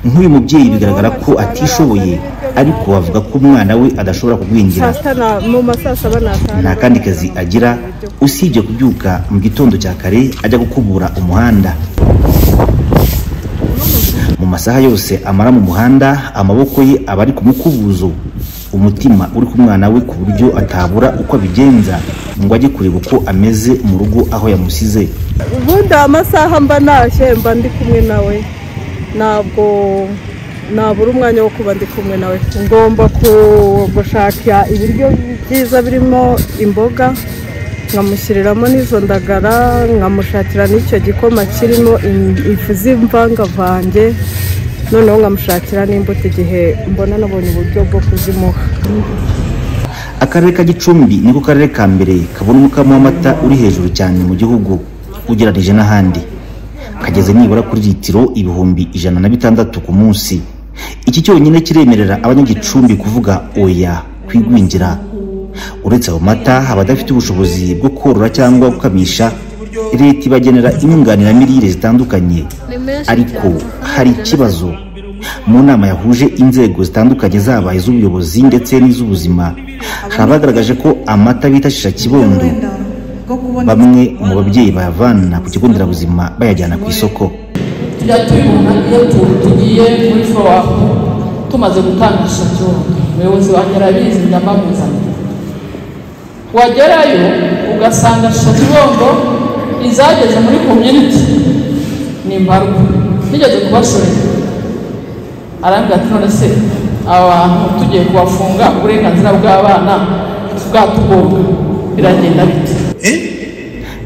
nk'uyu mubyeyi bigaragara ko atishoboye ariko bavuga ko umwana we adashobora kugwingira saa sita na- mu ma saa saba n'atanu nta kandi kazi agira usibye kubyuka mu gitondo cya kare ajya gukubura umuhanda mu masaha yose amara mu muhanda amaboko ye aba ari ku mukubuzo umutima uri ku mwana we ku buryo atabura uko abigenza ngo ajye kureba uko ameze mu rugo aho yamusize ubundi amasaha mba ntashye mba ndi kumwe nawe ntabwo nabura umwanya wo kuba ndi kumwe nawe ngomba ku- gushakira ibiryo byiza birimo imboga nkamushyiriramo n'izo ndagara nkamushakira n'icyo gikoma kirimo in- ifu z'imvangavange noneho nkamushakira n'imbuto igihe mbona nabonye uburyo bwo kuzimuha akarere ka gicumbi niko karere ka mbere kabona umukamo w'amata uri hejuru cyane mu gihugu ugereranije n'ahandi kageze nibura kuri litiro ibihumbi ijana na bitandatu ku munsi iki cyonyine kiremerera abanyagicumbi kuvuga oya kwigwingira uretse ayo mata abadafite ubushobozi bwo korora cyangwa gukamisha leta ibagenera inyunganiramirire zitandukanye ariko hari ikibazo mu nama yahuje inzego zitandukanye zaba iz'ubuyobozi ndetse n'iz'ubuzima hari abagaragaje ko amata bifashisha kibondo bamwe mu babyeyi bayavana ku kigo nderabuzima bayajyana ku isoko tujya tubibona iyo tu- tugiye muri fowapu tumaze gutangisha ikirundo umuyobozi wanjye arabizi ndamamuzanye wagerayo ugasanga shakibondo izageze muri komyuniti ni mbarwa nigeze kubashorera arambwira ati none se aba bantu tugiye kubafunga uburenganzira bw'abana bwatugonga biragenda bite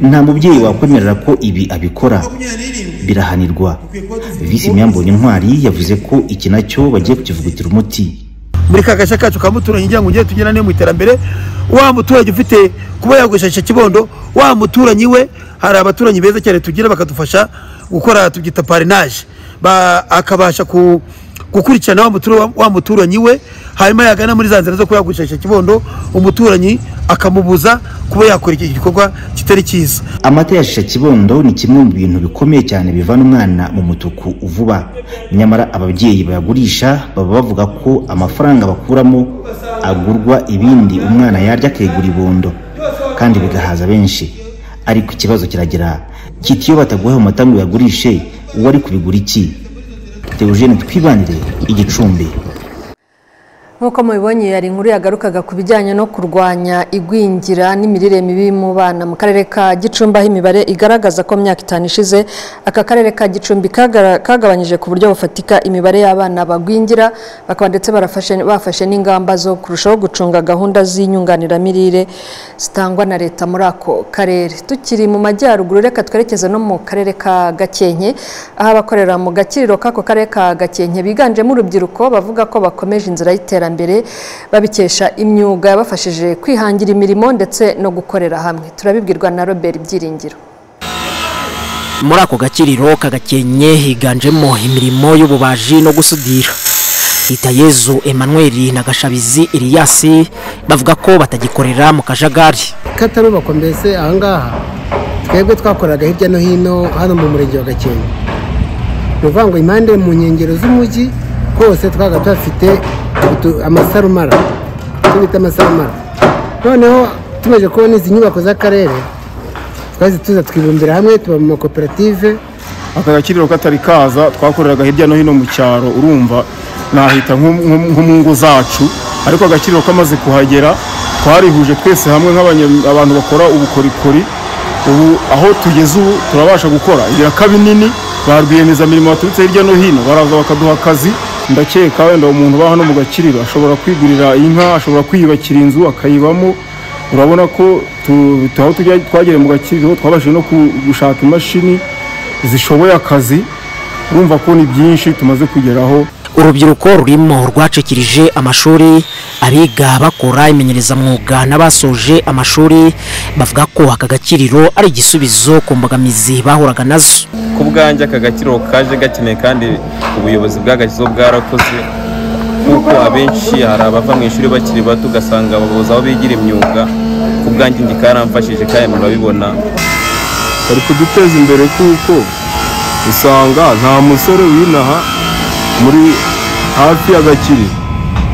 nta mubyeyi wakwemerera ko ibi abikora birahanirwa visi myambonye intwari yavuze ko iki nacyo bagiye kukivugutira umuti muri ka gace kacu ka muturanyi ngira ngo ugere tugera niyo mu iterambere wa muturage ufite kuba yagurisha kibondo wa muturanyi we hari abaturanyi beza cyane tugira bakadufasha gukora tubyita parinaje akabasha ku- gukurikirana wa mutura- wa muturanyi we hanyuma yagana muri za nzira zo kuba yagurisha kibondo umuturanyi akamubuza kuba yakora iki gikorwa kitari cyiza amata ya shisha kibondo ni kimwe mu bintu bikomeye cyane bivana umwana mu mutuku vuba nyamara ababyeyi bayagurisha baba bavuga ko amafaranga bakuramo agurwa ibindi umwana yarya akegura ibondo kandi bigahaza benshi ariko ikibazo kiragera kiti iyo bataguhaye amata ngo uyagurishe uwo ari kubigura iki Theogene twibanire igicumbi Nk'uko mubibonye hari inkuru yagarukaga ku bijyanye no kurwanya igwingira n'imirire mibi mu bana mu karere ka Gicumbi aho imibare igaragaza ko mu myaka itanu ishize aka karere ka Gicumbi kagara- kagabanyije ku buryo bufatika imibare y'abana bagwingira bakaba ndetse barafashe- bafashe n'ingamba zo kurushaho gucunga gahunda z'inyunganiramirire zitangwa na leta muri ako karere tukiri mu majyaruguru reka twerekeze no mu karere ka Gakenke aho abakorera mu gakiriro k'ako karere ka Gakenke biganjemo urubyiruko bavuga ko bakomeje inzira y'iterambere babikesha imyuga yabafashije kwihangira imirimo ndetse no gukorera hamwe turabibwirwa na Robert Byiringiro muri ako gakiriro kagakenye higanjemo imirimo y'ububaji no gusudira hitayezu emmanuel na gashabizi iriyasi bavuga ko batagikorera mu kajagari katarubakwa mbese ahangaha twebwe twakoraga hirya no hino hano mu murenge wa gakenke ni ukuvuga ngo impande mu nkengero z'umujyi hose twabaga tuhafite utu- amasarumara icyo bita amasarumara noneho tumaze kubona izi nyubako z'akarere twahise tuza twibumbira hamwe tuba mu makoperative aka gakiriro katari kaza twakoreraga hirya no hino mu cyaro urumva nahita nko nko- nko mu ngo zacu ariko agakiriro kamaze kuhagera twarihuje twese hamwe nk'abanya- abantu bakora ubukorikori ubu aho tugeze ubu turabasha gukora ibiraka binini ba rwiyemezamirimo baturutse hirya no hino baraza bakaduha akazi ndakeka wenda umuntu uba hano mu gakiriro ashobora kwigurira inka ashobora kwiyubakira inzu akayibamo urabona ko tu- tu- aho tujya twagere mu gakiriro twabashije no ku- gushaka imashini zishoboye akazi urumva ko ni byinshi tumaze kugeraho urubyiruko rurimo rwacikirije amashuri abiga bakora imenyerezamwuga n'abasoje amashuri bavuga ko aka gakiriro ari igisubizo ku mbogamizi bahuraga nazo ku bwanjye aka gakiriro kaje gakeneye kandi ubuyobozi bw'agakizo bwarakoze kuko abenshi hari abava mu ishuri bakiri bato ugasanga babuze aho bigira imyuga ku bwanjye njye karamfashije kandi murabibona bari kuduteza imbere kuko usanga nta musore winaha muri hafi y'agakiri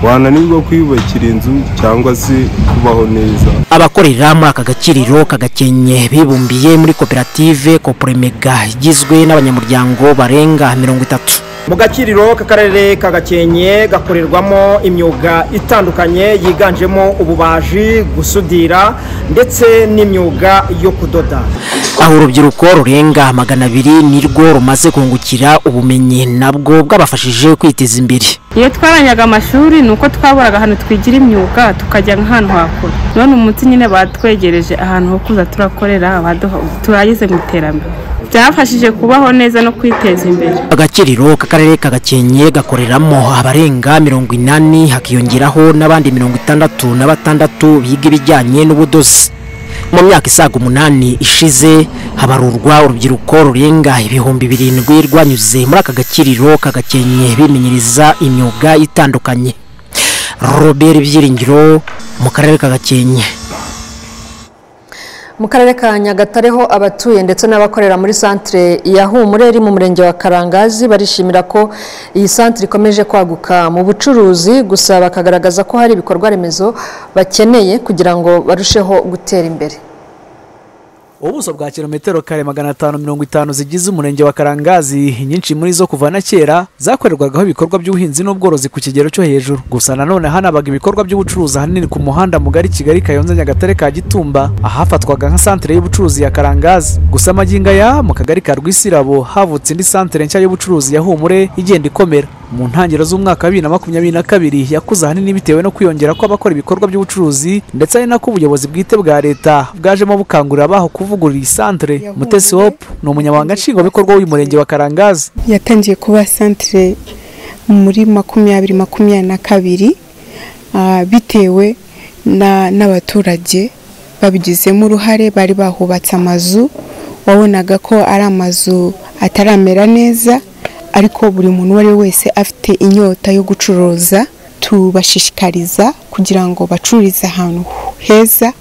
wananirwa kwiyubakira inzu cyangwa se kubaho neza abakorera muri aka gakiriro kagakenye bibumbiye muri koperative kopremega igizwe n'abanyamuryango barenga mirongo itatu mu gakiriro k'akarere ka gakenke gakorerwamo imyuga itandukanye yiganjemo ububaji gusudira ndetse n'imyuga yo kudoda aho urubyiruko rurenga magana abiri nirwo rumaze kungukira ubumenyi nabwo bwabafashije kwiteza imbere iyo twaranyaga amashuri ni uko twaburaga ahantu twigira imyuga tukajya nk'ahantu hakure none umunsi nyine batwegereje ahantu ho kuza turakorera baduha- turageze mu iterambere byafashije kubaho neza no kwiteza imbere agakiriro k'akarere ka gakenke gakoreramo abarenga mirongo inani hakiyongeraho n'abandi mirongo itandatu na batandatu biga ibijyanye n'ubudozi mu myaka isaga umunani ishize habarurwa urubyiruko rurenga ibihumbi birindwi rwanyuze muri aka gakiriro ka gakenke bimenyereza imyuga itandukanye robert byiringiro mu karere ka gakenke mu karere ka nyagatare ho abatuye ndetse n'abakorera muri santire ya humure iri mu murenge wa karangazi barishimira ko iyi santire ikomeje kwaguka mu bucuruzi gusa bakagaragaza ko hari ibikorwa remezo bakeneye kugira ngo barusheho gutera imbere ubuso bwa kilometero kare magana atanu mirongo itanu zigize umurenge wa karangazi nyinshi muri zo kuva na kera zakorerwagaho ibikorwa by'ubuhinzi n'ubworozi ku kigero cyo hejuru gusa nanone hanabaga ibikorwa by'ubucuruzi ahanini ku muhanda mugari kigali kayonza nyagatare ka gitumba ahafatwaga nka santere y'ubucuruzi ya karangazi gusa magingo aya mu kagari ka rwisirabo havutse indi santere nshya y'ubucuruzi ya humure igenda ikomera mu ntangiriro z'umwaka wa bibiri na makumyabiri na kabiri yakuze ahanini bitewe no kwiyongera kw'abakora ibikorwa by'ubucuruzi ndetse ari nako ubuyobozi bwite bwa leta bwajemo bukangurira abaho kuvugurura iyi santere mutesi hope ni umunyamabanga nshingwabikorwa w'uyu murenge wa karangazi yatangiye kuba santire muri makumyabiri makumyabiri na kabiri ah, bitewe na- n'abaturage babigizemo uruhare bari bahubatse amazu wabonaga ko ari amazu ataramera neza ariko buri muntu uwo ari we wese afite inyota yo gucuruza tubashishikariza kugira ngo bacururize ahantu heza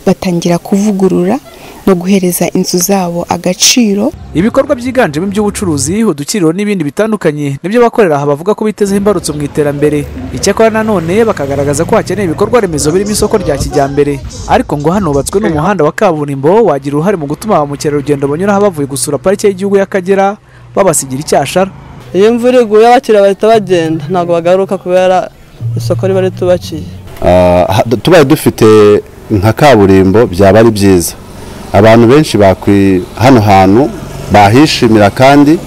batangira kuvugurura no guhereza inzu zabo agaciro ibikorwa byiganjemo iby'ubucuruzi udukiriro n'ibindi bitandukanye nibyo bakorera aha bavuga ko bitezeho imbarutso mu iterambere icyakora nanone bakagaragaza ko hakeneye ibikorwa remezo birimo isoko rya kijyambere ariko ngo hanubatswe n'umuhanda wa kaburimbo wagira uruhare mu gutuma ba mukerarugendo banyura aha bavuye gusura parike y'igihugu y'akagera babasigira icyashara iyo imvura iguye abakiriya bahita bagenda ntabwo bagaruka kubera isoko riba ritubakiye Ah, ha- tubaye dufite nka kaburimbo byaba ari byiza abantu benshi bakwi hano hantu bahishimira kandi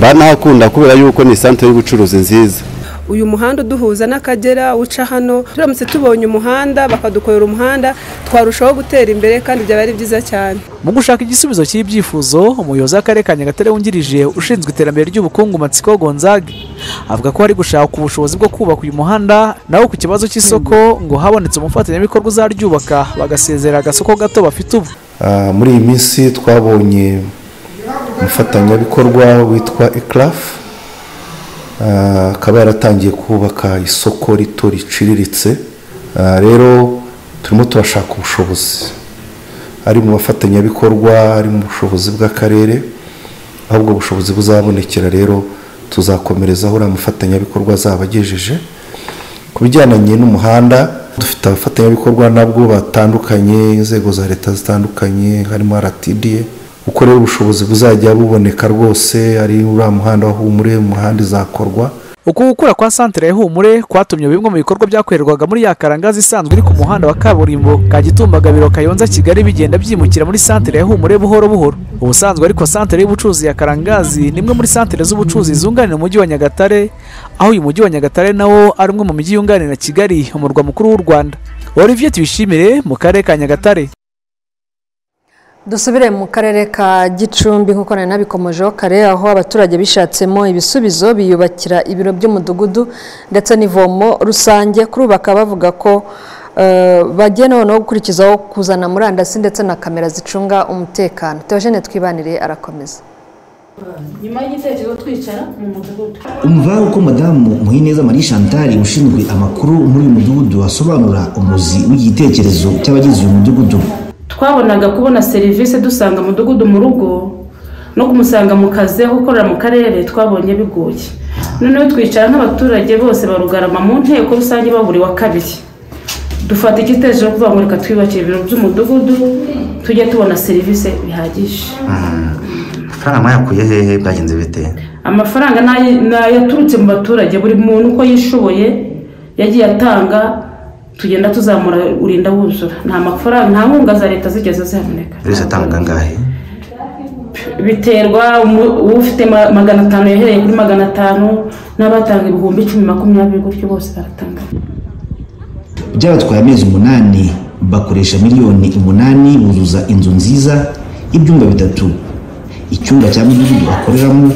banahakunda kubera yuko ni santere y'ubucuruzi nziza uyu muhanda uduhuza n'akagera uca hano turamutse tubonye umuhanda bakadukorera umuhanda twarushaho gutera imbere kandi byaba ari byiza cyane mu gushaka igisubizo cy'ibyifuzo umuyobozi w'akarere ka nyagatare wungirije ushinzwe iterambere ry'ubukungu matsiko gonzaga avuga ko hari gushaka ubushobozi bwo kubaka uyu muhanda naho ku kibazo cy'isoko ngo habonetse umufatanyabikorwa uzaryubaka bagasezera agasoko gato bafite ubu Ah, muri iyi minsi twabonye umufatanyabikorwa witwa ekarafu akaba yaratangiye kubaka isoko rito riciriritse Ah, rero turimo turashaka ubushobozi ari mu bafatanyabikorwa ari mu bushobozi bw'akarere aho ubwo bushobozi buzabonekera rero tuzakomerezaho uriya mufatanyabikorwa azaba agejeje ku bijyananye n'umuhanda dufite abafatanyabikorwa nabwo batandukanye inzego za leta zitandukanye harimo aratidiye rero ubushobozi buzajya buboneka rwose ari uriya muhanda wahumure umuhanda izakorwa uku gukura kwa santere ya humure kwatumye bimwe mu bikorwa byakorerwaga muri ya karangazi isanzwe iri ku muhanda wa kaburimbo kagitumba gabiro kayonza kigali bigenda byimukira muri santere ya humure buhoro buhoro ubusanzwe ariko santere y'ubucuruzi ya karangazi ni imwe muri santere z'ubucuruzi zunganira umujyi wa nyagatare aho uyu mujyi wa nyagatare nawo ari umwe mu mijyi yunganira kigali umurwa mukuru w'u rwanda olivier tubishimire mu karere ka nyagatare dusubire mu karere ka gicumbi nk'uko nari nabikomojeho kare aho abaturage bishatsemo ibisubizo biyubakira ibiro by'umudugudu ndetse n'ivomo rusange kuri ubu bakaba bavuga ko eh, bagiye noneho gukurikizaho kuzana murandasi ndetse na kamera zicunga umutekano teogene twibanire arakomeza nyuma y'igitekerezo twicara mu mudugudu umva uko madamu muhineza marie chantal ushinzwe amakuru muri uyu mudugudu asobanura umuzi w'igitekerezo cy'abagize uyu mudugudu twabonaga kubona serivisi dusanga umudugudu mu rugo no kumusanga mu kazi aho ukorera mu karere twabonye bigoye noneho twicara nk'abaturage bose barugarama mu nteko rusange baburi wa kabiri dufata igitekerezo cyo kuvuga ngo reka twiyubakire ibiro by'umudugudu tujye tubona serivisi bihagije amafaranga mwayakuye hehe byagenze bite amafaranga ni ay- ni ayaturutse mu baturage buri muntu uko yishoboye yagiye atanga tugenda tuzamura urinda wuzura nta mafaranga nta nkunga za leta zigeze zihaboneka buri wese atanga angahe biterwa umu- ufite ma- magana atanu yahereye kuri magana atanu n'abatanga ibihumbi icumi makumyabiri gutyo bose baratanga byabatwaye amezi umunani bakoresha miliyoni umunani buzuza inzu nziza y'ibyumba bitatu icyumba cya mudugudu bakoreramo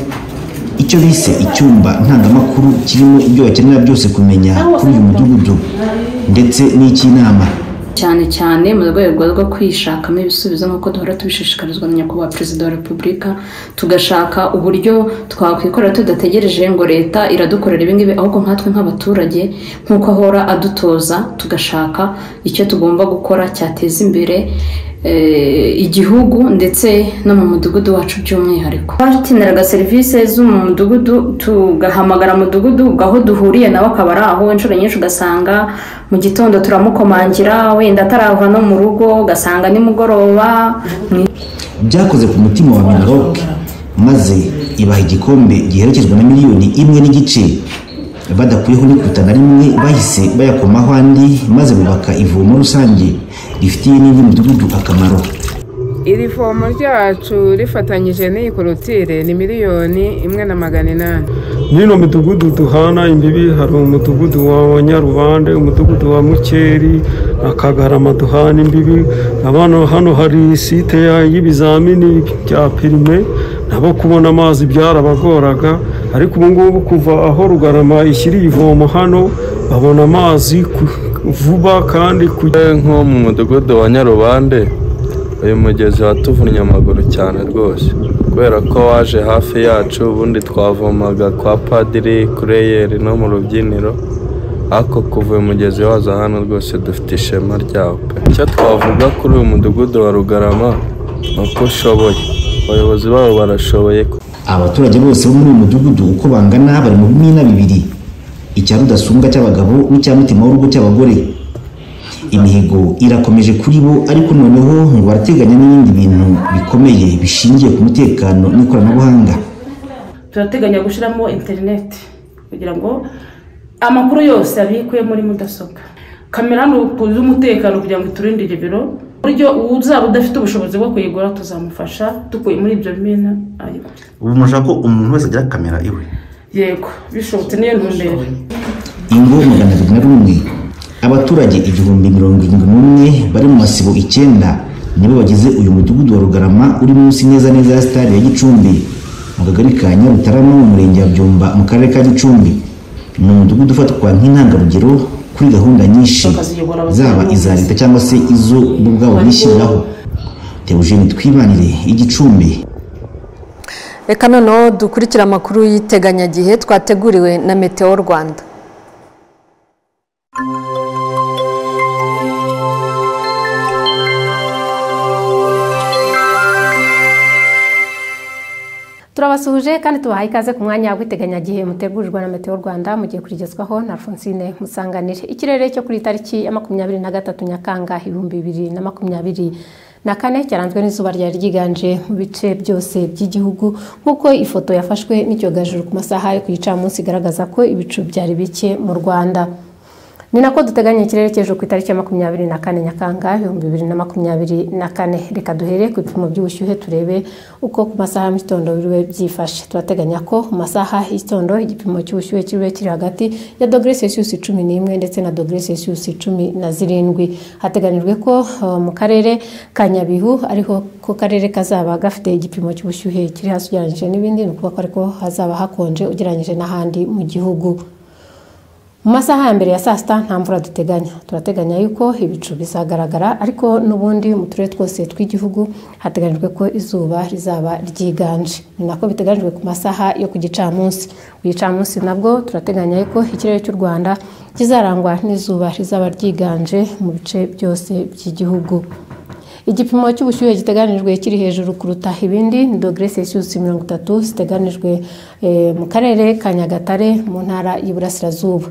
icyo bise icyumba ntangamakuru kirimo ibyo bakenera byose kumenya kuri uyu mudugudu ndetse n'icy'inama cyane cyane mu rwego rwo kwishakamo ibisubizo nk'uko duhora tubishishikarizwa na nyakubahwa perezida wa repubulika tugashaka uburyo twakwikorera tudategereje ngo leta iradukorera ibingibi ahubwo nkatwe nk'abaturage nk'uko ahora adutoza tugashaka icyo tugomba gukora cyateza imbere eh, igihugu ndetse no mu mudugudu wacu by'umwihariko abakeneraga serivisi zo mu mudugudu tugahamagara umudugudu aho duhuriye nawe akaba ari aho inshuro nyinshi ugasanga mu gitondo turamukomangira wenda atarava no mu rugo ugasanga nimugoroba byakoze ku mutima wa minaloc maze ibaha igikombe giherekezwa na miliyoni imwe n'igice badakuyeho n'ikuta na rimwe bahise bayakomaho andi maze bubaka ivomo rusange rifitiye n'indi midugudu akamaro iri vomo ryacu rifatanyije n'iyi korotire ni miliyoni imwe na magana inani n'ino midugudu duhana imbibi hari umudugudu wa nyarubande umudugudu wa mukeri na kagarama duhana imbibi abana hano hari site y'ibizamini bya pirime nabo kubona amazi byarabagoraga ariko ubu ngubu kuva aho rugarama ishyiriye ivomo hano babona amazi ku- vuba kandi nko mu mudugudu wa nyarubande uyu mugezi watuvunnye amaguru cyane rwose kubera ko waje hafi yacu ubundi twavomaga kwa padiri kureyeri no mu rubyiniro ariko kuva uyu mugezi waza hano rwose dufite ishema ryawo pe icyo twavuga kuri uyu mudugudu wa rugarama ni uko ushoboye abayobozi babo barashoboye abaturage bose bo muri uyu mudugudu uko bangana bari mu bimina bibiri icya rudasumbwa cy'abagabo n'icya mutima w'urugo cy'abagore imihigo irakomeje kuri bo ariko noneho ngo barateganya n'ibindi bintu bikomeye bishingiye ku mutekano n'ikoranabuhanga turateganya gushyiramo interineti kugira ngo amakuru yose abikwe muri mudasobwa kamera z'umutekano kugira ngo iturindire ibiro buryo uzaba udafite ubushobozi bwo kuyigura tuzamufasha dukuye muri ibyo bimena ayigura ubu mushaka ko umuntu wese agira kamera iwe yego bishobotse niyo ntumbero ingo magana abiri na rumwe abaturage igihumbi mirongo irindwi n'umwe bari mu masibo icyenda nibo bagize uyu mudugudu wa rugarama uri munsi neza neza ya sitade ya gicumbi mu kagari ka nyarutarama mu murenge wa byumba mu karere ka gicumbi ni umudugudu ufatwa nk'intangarugero kuri gahunda nyinshi zaba iza leta cyangwa se izo bo ubwabo bishyiriraho teogene twibanire igicumbi reka noneho dukurikire amakuru y'iteganyagihe twateguriwe na meteo rwanda turabasuhuje kandi tubahaye ikaze ku mwanya w'iteganyagihe mutegurirwa na meteo rwanda mugiye kurigezwaho na alphonsine musanganire ikirere cyo kuri iyi tariki ya makumyabiri na gatatu nyakanga ibihumbi bibiri na makumyabiri na kane cyaranzwe n'izuba ryari ryiganje mu bice byose by'igihugu nk'uko ifoto yafashwe n'icyogajuru ku masaha yo ku gicamunsi igaragaza ko ibicu byari bike mu rwanda ni nako duteganya ikirere cy'ejo ku itariki ya makumyabiri na kane nyakanga ibihumbi bibiri na makumyabiri na kane reka duhere ku bipimo by'ubushyuhe turebe uko ku masaha ya mu gitondo biriwe byifashe turateganya ko mu masaha y'igitondo igipimo cy'ubushyuhe kiriwe kiri hagati ya dogere celsius cumi n'imwe ndetse na dogere celsius cumi na zirindwi hateganyijwe ko uh, mu karere ka nyabihu ariho ko karere kazaba gafite igipimo cy'ubushyuhe kiri hasi ugereranyije n'ibindi ni ukuvuga ko ariko hazaba hakonje ugereranyije n'ahandi mu gihugu mu masaha ya mbere ya saa sita nta mvura duteganya turateganya yuko ibicu bizagaragara ariko n'ubundi mu turere twose tw'igihugu hateganyijwe ko izuba rizaba ryiganje ni nako biteganyijwe ku masaha yo ku gicamunsi ku gicamunsi nabwo turateganya yuko ikirere cy'u rwanda kizarangwa n'izuba rizaba ryiganje mu bice byose by'igihugu igipimo cy'ubushyuhe giteganijwe kiri hejuru kuruta ibindi ni dogere celsius mirongo itatu ziteganijwe eh, mu karere ka nyagatare mu ntara y'iburasirazuba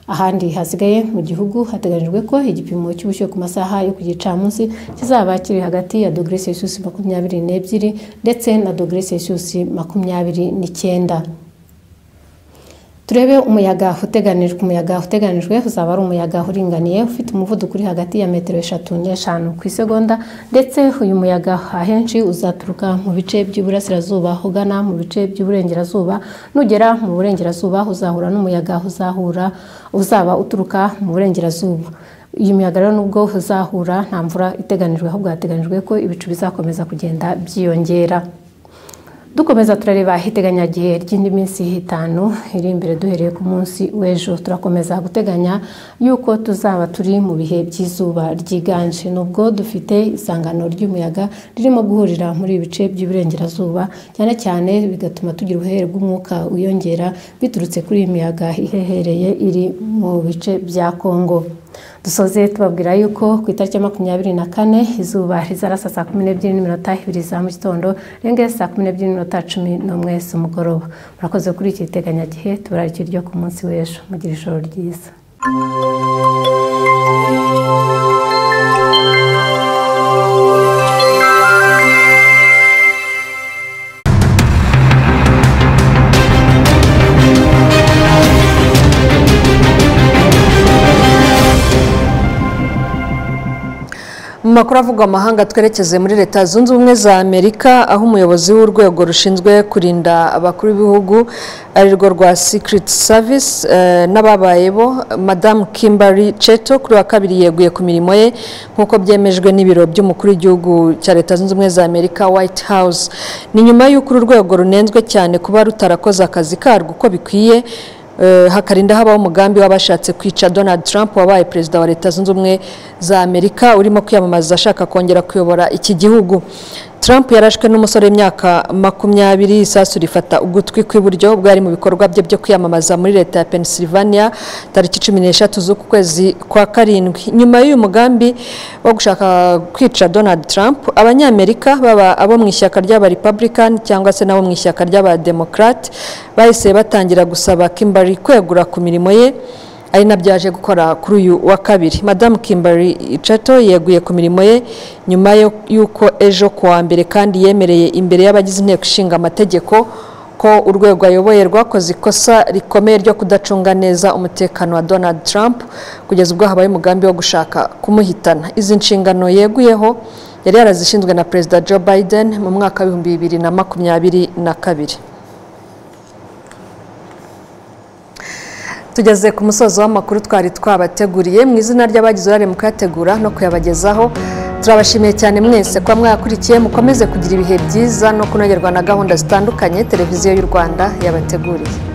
ahandi hasigaye mu gihugu hateganyijwe ko igipimo cy'ubushyuhe ku masaha yo ku gicamunsi kizaba kiri hagati ya dogere celsius makumyabiri n'ebyiri ndetse na dogere celsius makumyabiri n'icyenda turebe umuyaga uteganijwe umuyaga uteganijwe uzaba ari umuyaga uringaniye ufite umuvuduko uri hagati ya metero eshatu n'eshanu ku isegonda ndetse uyu muyaga ahenshi uzaturuka mu bice by'iburasirazuba ugana mu bice by'iburengerazuba nugera mu burengerazuba uzahura n'umuyaga uzahura uzaba uturuka mu burengerazuba iyi miyaga rero nubwo uzahura nta mvura iteganijwe ahubwo hateganijwe ko ibicu bizakomeza kugenda byiyongera dukomeza turareba iteganyagihe ry'indi minsi itanu iri imbere duhereye ku munsi w'ejo turakomeza guteganya yuko tuzaba turi mu bihe by'izuba ryiganje nubwo dufite isangano ry'umuyaga ririmo guhurira muri ibi bice by'iburengerazuba cyane cyane bigatuma tugira ubuhehere bw'umwuka wiyongera biturutse kuri iyi miyaga ihehereye iri mu bice bya kongo dusoze tubabwira yuko ku itariki ya makumyabiri na kane izuba rizarasa saa kumi n'ebyiri n'iminota ibiri za mu gitondo rengere saa kumi n'ebyiri n'iminota cumi n'umwe z'umugoroba murakoze kuri iki giteganyagihe tubararikira ryo ku munsi w'ejo mugira ijoro ryiza makuru avugwa amahanga twerekeze muri leta zunze ubumwe za amerika aho umuyobozi w'urwego rushinzwe kurinda abakuru b'ibihugu ari rwo rwa secret service eh, n'ababaye bo madamu kimberly cheto kuri wa kabiri yeguye ku mirimo ye nk'uko byemejwe n'ibiro by'umukuru w'igihugu cya leta zunze ubumwe za amerika white house ni nyuma y'uko uru rwego runenzwe cyane kuba rutarakoze akazi karwo uko bikwiye Eh, hakarinda habaho umugambi w'abashatse kwica donald trump wabaye perezida wa leta zunze ubumwe za amerika urimo kwiyamamaza ashaka kongera kuyobora iki gihugu trump yarashwe n'umusore w'imyaka makumyabiri isasu rifata ugutwi kw'iburyo bwari mu bikorwa bye byo kwiyamamaza muri leta ya pennsylvania tariki cumi n'eshatu z'uku kwezi kwa karindwi nyuma y'uyu mugambi wo gushaka kwica donald trump abanyamerika baba abo mu ishyaka ry'aba republican cyangwa se n'abo mu ishyaka ry'aba democrat bahise batangira gusaba kimbari kwegura ku mirimo ye ari nabyo yaje gukora kuri uyu wa kabiri madamu kimbari icato yeguye ku mirimo ye nyuma yo- y'uko ejo ku wa mbere kandi yemereye imbere y'abagize inteko ishinga amategeko ko urwego ayoboye rwakoze ikosa rikomeye ryo kudacunga neza umutekano wa donald trump kugeza ubwo habaye umugambi wo gushaka kumuhitana izi nshingano yeguyeho yari yarazishinzwe na perezida joe biden mu mwaka w'ibihumbi bibiri na makumyabiri na kabiri tugeze ku musozo w'amakuru twari twabateguriye mu izina ry'abagize uruhare mu kuyategura no kuyabagezaho turabashimiye cyane mwese kuba mwayakurikiye mukomeze kugira ibihe byiza no kunogerwa na gahunda zitandukanye televiziyo y'u rwanda yabateguriye